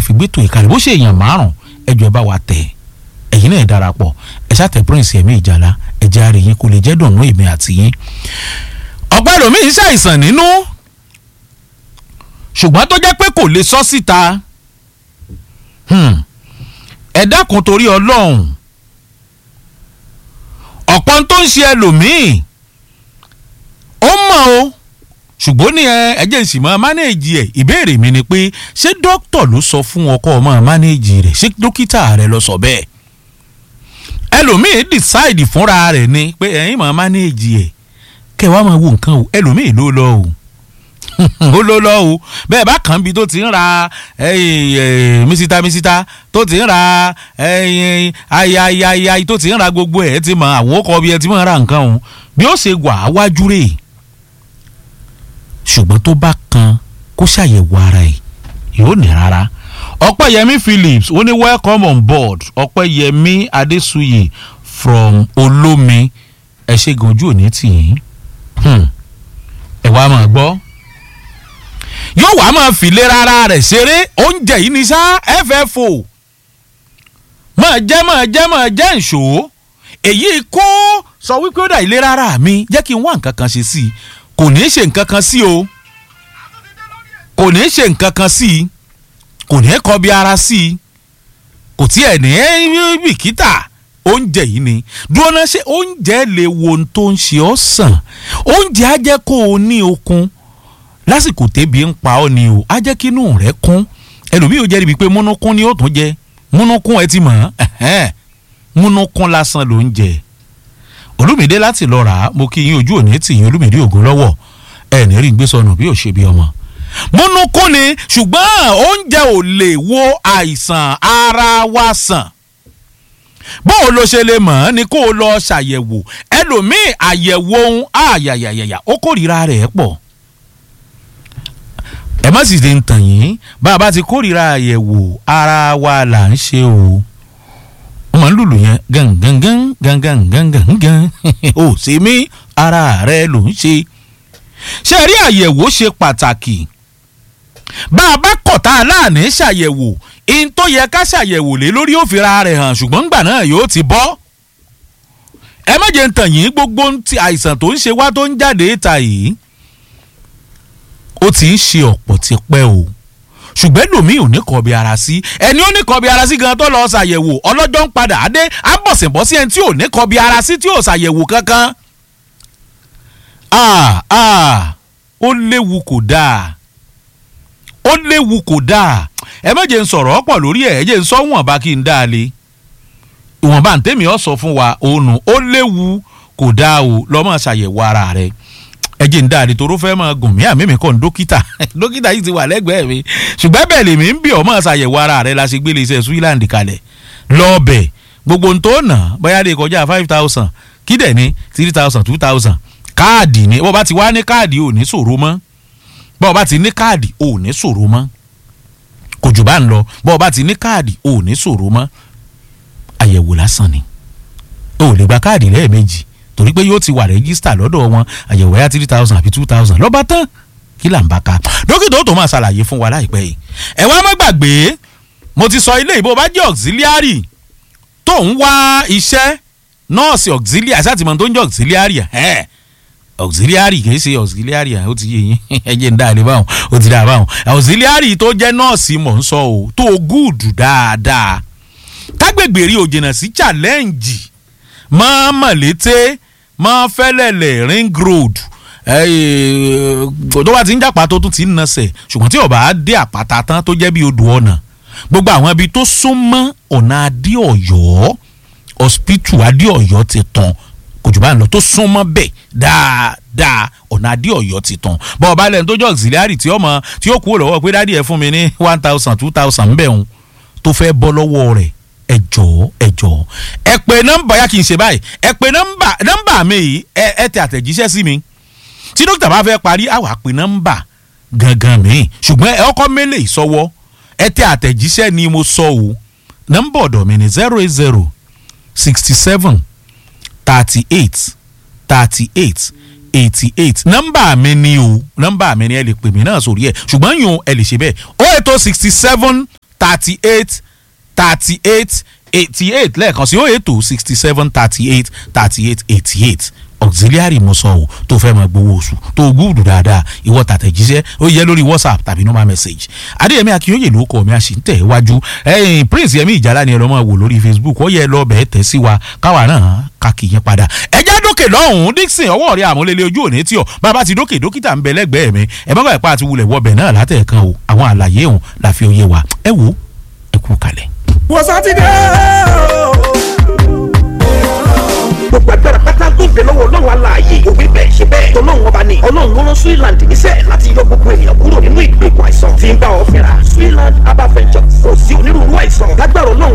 fi gbẹ́tò ìkàlẹ̀ bó ṣe èèyàn márùn ẹjọ́ ẹ bá wa tẹ̀ ẹ̀yin náà ẹ darapọ̀ ẹ ṣàtẹ̀ prince ẹ̀mí ìjàlá ẹ̀jẹ̀ àrè yín kò lè jẹ́ dùnú èmi àti yín. ọ̀pọ̀ ẹlòmíín ṣàìsàn nínú ṣùgbọ́n tó jẹ́ pé kò lè sọ síta ẹ dákun torí ọlọ́run ọ̀pọ̀ tó ń ṣe ẹlòmíín ó mọ̀ o ṣùgbọ́n ní ẹjẹ̀ sì máa mánéèjì ẹ̀ ìbéèrè mi ni pé ṣé dókítà ló sọ fún ọkọ ọmọ mánéèjì rẹ̀ ṣé dókítà rẹ̀ ló sọ bẹ́ẹ̀ ẹlòmíín decide fúnra rẹ̀ ni pé ẹ̀yin máa mánéèjì ẹ̀ kẹwàá máa wo nǹkan o ẹlòmíín ló lọ o ó ló lọ o bẹ́ẹ̀ bá kàn bí tó ti ń ra mísítà mísítà tó ti ń ra ayayayayi tó ti ń ra gbogbo ẹ̀ ti mọ àwọn ọkọ̀ bí ẹ ti máa ra nǹkan o bí ó ṣe wà á wájú rèé ṣùgbọ́n tó bá kan kó ṣàyẹ̀wò ara ẹ̀ yóò ní rárá ọpẹ́yẹmí phillips ó ní welcome on board ọpẹ́yẹmí adéṣuyè from olómi ẹ ṣe gan ojú òní tì yín ẹ wá máa gbọ́ yóò wá máa fìlé rárá rẹ̀ ṣeré oúnjẹ yìí ní sá ffo máa jẹ́ máa jẹ́ máa jẹ́ ìṣó èyí kó sọ wípé ó dà ilé rárá mi jẹ́ kí n wá nǹkan kan ṣe sí i kò ní í ṣe nǹkan kan sí o kò ní í ṣe nǹkan kan sí i kò ní í kọbi ara sí i kò tiẹ̀ ní í bìkítà oúnjẹ yìí ni dúró náà ṣe oúnjẹ lè wo ohun tó ń ṣe ọ́ sàn oúnjẹ á jẹ́ kó o ní okun lásìkò tẹ́bi ń pa ọ́ ni o á jẹ́ kí inú rẹ̀ kún ẹlòmíì ò jẹ́ ibi pé múnúkún ni ó tún jẹ múnúkún ẹ ti mọ̀ ẹ́ múnúkún lásán ló ń jẹ olùmídé láti lọ rà á mo kí yín ojú òní tì yín olùmídé ògùn lọ́wọ́ ẹ ní rí gbé sọnù bí ò ṣe bí ọmọ. múnúkún ni ṣùgbọ́n oúnjẹ ò lè wo àìsàn ara wa sàn bó o lo ṣe lè mọ̀ ọ́ ni kó o lọ ṣàyẹ̀wò ẹlòmíì àyẹ̀wò ohun àyàyàyàyà ó kórìíra rẹ̀ pọ̀ ẹ má sì ti ń tàn yín bá a bá ti kórìíra àyẹ̀wò ara wa là ń ṣe o wọ́n máa ń lùlù yẹn gangan gangan gangan gan ó ṣe mí ara rẹ ló ń ṣe. ṣé rí àyẹ̀wò ṣe pàtàkì bá a bá kọ̀ tá a láàánú ṣàyẹ̀wò in tó yẹ ká ṣàyẹ̀wò lé lórí òfìra rẹ̀ hàn ṣùgbọ́n ńgbà náà yóò ti bọ́. ẹ má jẹ́ ń tàn yín gbogbo àìsàn tó ń ṣe wá tó ń jáde ta yìí ó ti ń ṣe ọ̀pọ̀ ti pẹ́ o ṣùgbọ́n lòmíì ò ní kọbi ara sí ẹni ó ní kọbi ara sí gan tó lọ ṣàyẹ̀wò ọlọ́jọ́ ń padà á dé á bọ̀ sìn bọ́ sí ẹni tí ò ní kọbi ara sí tí ò ṣàyẹ̀wò kankan. ó léwu kò dáa ó léwu kò dáa ẹ má jẹ́ ń sọ̀rọ̀ ọ̀pọ̀ lórí ẹ̀ ẹ jẹ́ ń sọ wọ̀nba kí n dáa le ìwọ̀nba ntẹ́mi ọ̀ sọ fún wa òun ó léwu kò dáa o lọ́mọ ṣàyẹ̀wò ara rẹ̀ ẹ jẹ́ ń dáadé toró fẹ́ máa gùn mí àmì mi kàn dókítà dókítà yìí ti wà lẹ́gbẹ̀ẹ́ mi ṣùgbọ́n bẹ́ẹ̀ lèmi ń bí ọmọ ṣàyẹ̀wò ara rẹ̀ la ṣe gbélé iṣẹ́ Switzerland kalẹ̀ lọ́ọ̀bẹ̀ gbogbo ń tó nà bóyá lè kọjá five thousand kí dẹ̀ ní three thousand two thousand káàdì ni bó bá ti wá ní káàdì ò ní ṣòro mọ́ bó bá ti ní káàdì ò ní ṣòro mọ́ kò jù bá ń lọ bó bá ti ní káàdì ò ní ṣòro mọ́ àyẹ̀wò lásán ni o ò lè gba káàdì lẹ́ẹ̀mejì torí pé yóò ti wà rẹ́gísítà lọ́dọ̀ wọn àyẹ̀wò ẹ̀yà three thousand àbí two thousand lọ́ba tán kí là ń bá ka dókítà ó tó máa ṣàlàyé fún wa láìpẹ́ yìí ẹ wá má gbàgbé mo ti sọ ilé ìbò bá jẹ́ auxiliary tó ń wá iṣẹ́ nọ́ọ̀sì auxiliary àṣàtìmọ̀ tó ń jẹ́ auxiliary ẹ̀ auxiliary kì í ṣe auxiliary ó ti yé yín ẹ jẹ́ ń dá ilé báwọn ó ti dá báwọn auxiliary tó jẹ́ nọ́ọ̀sì mọ̀ ń sọ o tó gúùdù dáadáa kágbègbè rí òjìnà sí challenge mọ́ mọ̀lété mọ́ fẹ́lẹ̀lẹ̀ ring road tó bá ti ń jàpá tó tún ti ń nasẹ̀ ṣùgbọ́n tí ó bá dé àpáta tán tó jẹ́ bí odò ọ̀nà gbogbo àwọn ibi tó súnmọ́ ọ̀nà adéọ̀yọ́ hospital adéọ̀yọ́ ti tàn kò jù bá ń lọ tó súnmọ́ bẹ́ẹ̀ dáadáa ọ̀nà adéọ̀yọ́ ti tàn bọ́ọ̀ bá lẹ́nu tó jẹ́ auxiliary tí ọmọ tí ó kúrò lọ́wọ́ pé dádì ẹ̀ fún mi ní one thousand two thousand bẹ́ẹ̀ ń tó fẹ́ bọ́ lọ́wọ́ rẹ̀ ẹ jọ̀ọ́ ẹ jọ̀ọ́ ẹ pè nọ́mbà yá kì í ṣe báyìí ẹ pè nọ́mbà nọ́mbà mi yìí ẹ ẹ tẹ àtẹ̀jíṣẹ́ sí mi tí dókítà bá fẹ́ parí àwa pè nọ́mbà gangan mi ṣùgbọ́n ẹ ọkọ mélèé sọ́wọ́ ẹ tẹ àtẹ̀jíṣẹ́ ni mo sọ o nọ́mbà ọ̀dọ̀ mi ni zero eight zero sixty seven thirty eight thirty eight eighty eight nọ́mbà mi ni o nọ́mbà mi ni ẹ lè pè mí náà sórí ẹ ṣùgbọ́n yòó ẹ lè ṣe bẹ́ẹ̀ o ètò sixty seven thirty eight thirty eight eighty eight lẹ́ẹ̀kan sí oh eight two sixty seven thirty eight thirty eight eighty eight auxiliary mo sọ o tó fẹ́ máa gbowó oṣù tó gúùdù dáadáa ìwọ tàtẹ̀jíṣẹ́ ó yẹ lórí whatsapp tàbí normal message adéyẹmí akínyóye ló kọ mi a sì ń tẹ̀ wájú ẹ̀yìn prince yẹmí ìjàlá ni ẹ lọ́ máa wò lórí facebook ó yẹ lọ bẹ̀ẹ́ tẹ̀ sí wa káwa náà ká kì í yẹn padà ẹjẹ́ dókè lọ́hùn-ún dixon ọwọ́ rẹ̀ àmúlélẹ̀ ojú òní tí ọ bàbá ti dókè dókítà ń bẹ lẹ́gbẹ̀ẹ́ mi ẹ má bàa pa àti wulẹ̀ wọbẹ̀ náà látẹ̀ẹ̀kan o àwọn àlàyé òun la fi òye wa ẹ wo ẹ kú kalẹ̀. wọ́n sátidé gbogbo agbára pátá tó bẹ lọ́wọ́ ọlọ́run aláàyè òwe bẹ́ẹ̀ ṣe bẹ́ẹ̀ tọ́lọ́run ọba ni ọlọ́run ló rán Switzerland níṣẹ́ láti yọ gbogbo ènìyàn kúrò nínú ìgbèkùn àìsàn tí ń bá ọ fínra Switzerland herbal ventures kò sí onírúurú àìsàn lágbára ọlọ́run